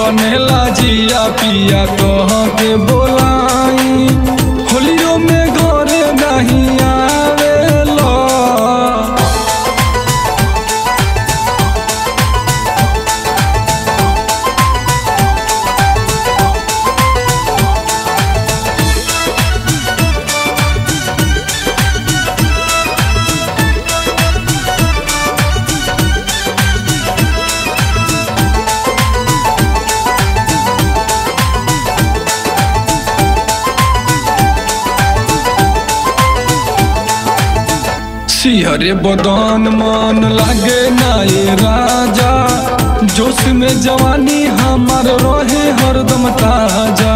छनेला जिया पिया कह के बोलाई होलियो में घरे नहीं आवेला सिहरे बदन मन लागे नाये राजा जोश में जवानी हमार रहे हरदम ताजा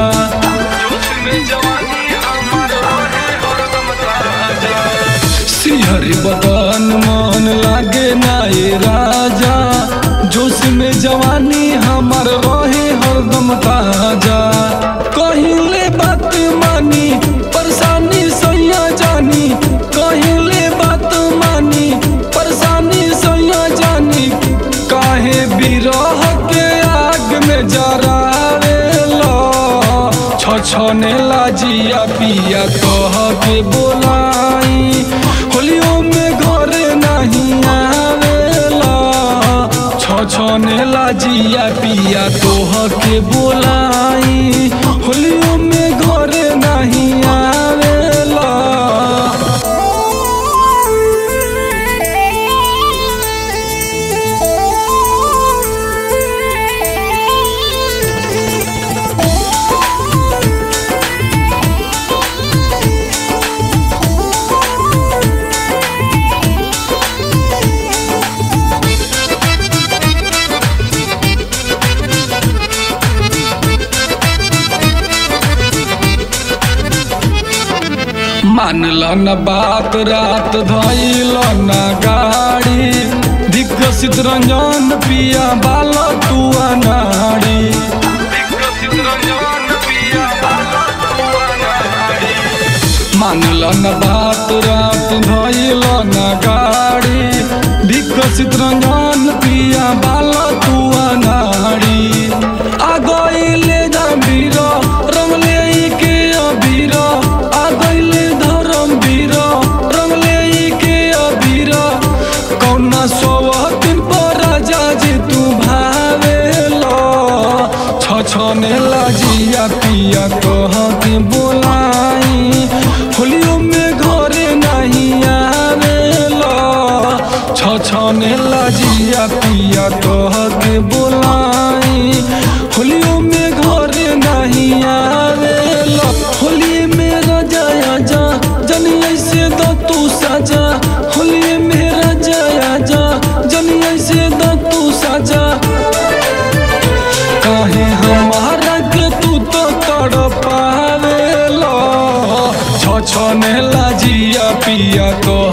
सिहरे बदन मन लागे नाये राजा जोश में जवानी हमार रहे हरदम ताजा कहिले बात मानी परेशानी सैया जानी कहिले बात मानी परेशानी सैया जानी काहे बिरह के आग में जरावेला छछने लाजिया पिया कह के बोलाई होलियो में घरे नहीं आवेला छछने लाजिया पिया तोह के बोलाई होलियो में घरे नहीं आवेला मानल न बात रात धैल न गाड़ी दिग्गसित रंजन पिया बाल तुआ नाड़ी मानल न बात रात धैल न गाड़ी विकसित रंजन पिया बाल तुआ नाड़ी आ गईले जबीर रंगले के अबीर आ गईले धर्म वीर रंगले के अबीर कौना सोवतिन पर राजा जी तू भावेलो छछने लाजिया पिया कह के बोलाई होलियो में घरे नहीं आवेला छछने लाजिया पिया कह के बोलाई होलियो में घरे नहीं आवेला होली में राजा आजा जनी ऐसे दो तू साजा होली में राजा आजा जनी ऐसे दो तू साजा काहे हमारा के तू तो तड़ पावेला छछने लाजिया पिया कह